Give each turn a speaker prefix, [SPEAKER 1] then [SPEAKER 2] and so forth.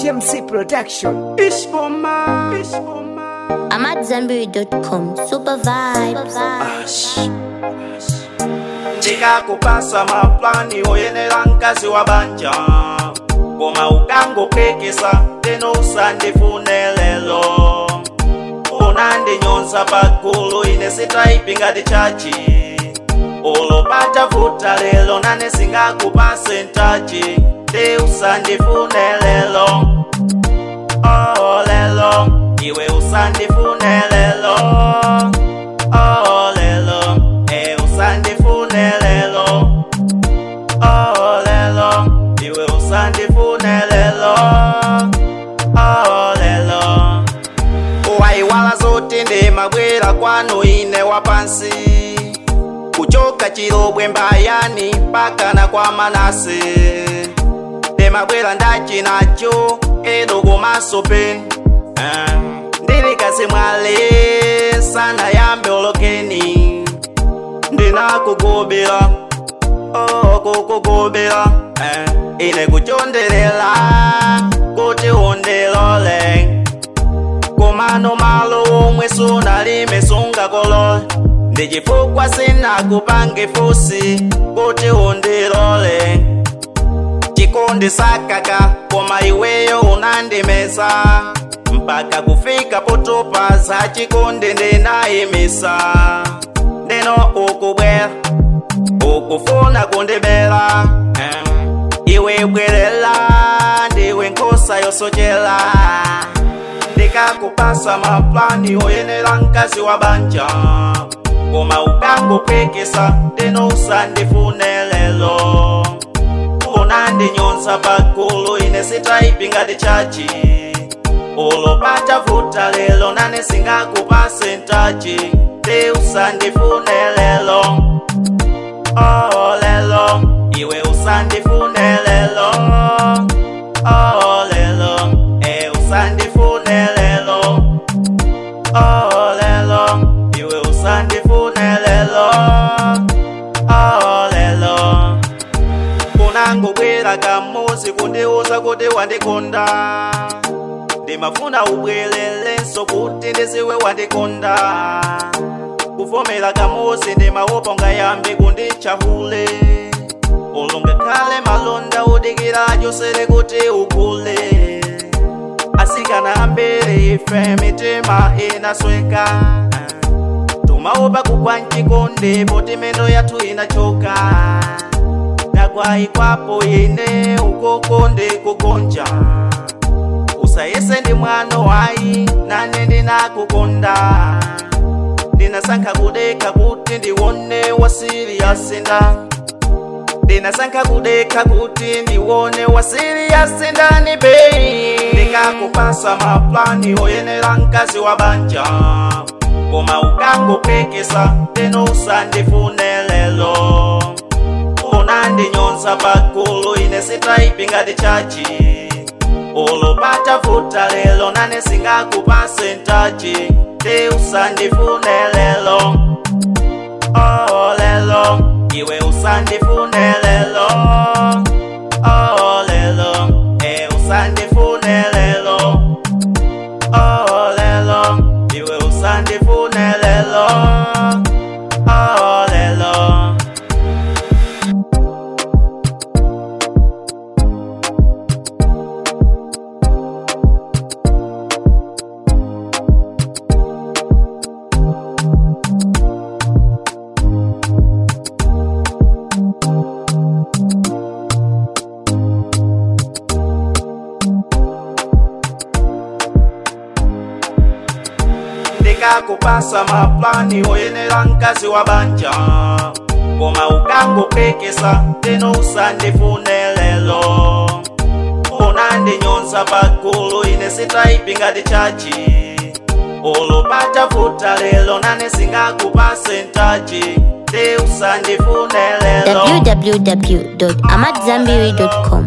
[SPEAKER 1] HMC Production. Ishboma. Ishboma.
[SPEAKER 2] I'm at Zenberry.com. Super vibes.
[SPEAKER 3] chikakupasa maplani oyenera mkazi wa banja koma ukangokekesa teno usandifune lelo unandinyonsa pagulu ine sitaipingati chachi ulopata vuta lelo nane singakupase ntachi te usandifune lelo oh lelo iwe usandifune lelo oh lelo e usandifune lelo oh lelo iwe usandifune lelo oh lelo waiwala zote ndemabwera kwanu ine wapansi kuchoka chilobwe mbayani mpaka na kwa manase ndemabwera ndachinacho edo komaso peni Eh, ndili kasi mwale sana yambe olokeni ndinakugobera oh, kukugobera eh, ine kuchondelela kuti undilole kumano malo omwe sunalime sungakolola ndi chifukwa sinakupange fusi kuti undilole chikondi sakaka koma iweyo unandimesa mpaka kufika potopa za chikondi ndinayimisa ndeno ukubwera ukufuna kundibera eh. iwe bwerera ndiwe nkhosa yosochera ndikakupasa maplani oyenera mkazi wa banja koma ukangopekesa ndeno usandifune lelo unandinyonsa pagulu ine sitaipingati chachi ulopata vuta lelo nane singakupase ntachi te usandifune lelo oh lelo iwe usandifune lelo oh lelo e usandifune lelo oh lelo iwe usandifune lelo oh lelo unangobwera kamusi kundiuza kuti wandikonda ndimafuna ubwelelenso kuti ndiziwe wandikonda kuvomera kamusi ndimawopa ungayambe kundichahule ulungakhale malonda udikira chosere kuti ukule asikana ambere ife mitima inasweka tumaopa kugwa mchikonde poti mendo yathu inachoka ndagwayikwapo ine ukoko ndikugonja usayese ndi mwano wayi nane ndinakukonda ndinasankha kudekha kuti ndiwone wasiriyasinda ndinasankha kudekha kuti ndiwone wasiriyasinda ni bei ndikakupasa maplani oyenera mkazi wa banja koma ukangopekesa teno usandifune lelo unandinyonsa pagulu ine sitaipingati chachi ulopata vuta lelo nane singakupase ntachi te usandifune lelo oh lelo iwe usandifune lelo oh lelo e usandifune lelo oh lelo iwe usandifune lelo oh lelo ndikakupasa maplani oyenera mkazi wa banja koma ukangopekesa teno usandifune lelo unandinyonsa pagulu ine sitaipingati chachi ulopata vuta lelo nane singakupase ntachi te usandifune lelo
[SPEAKER 2] www.amatzambiri.com.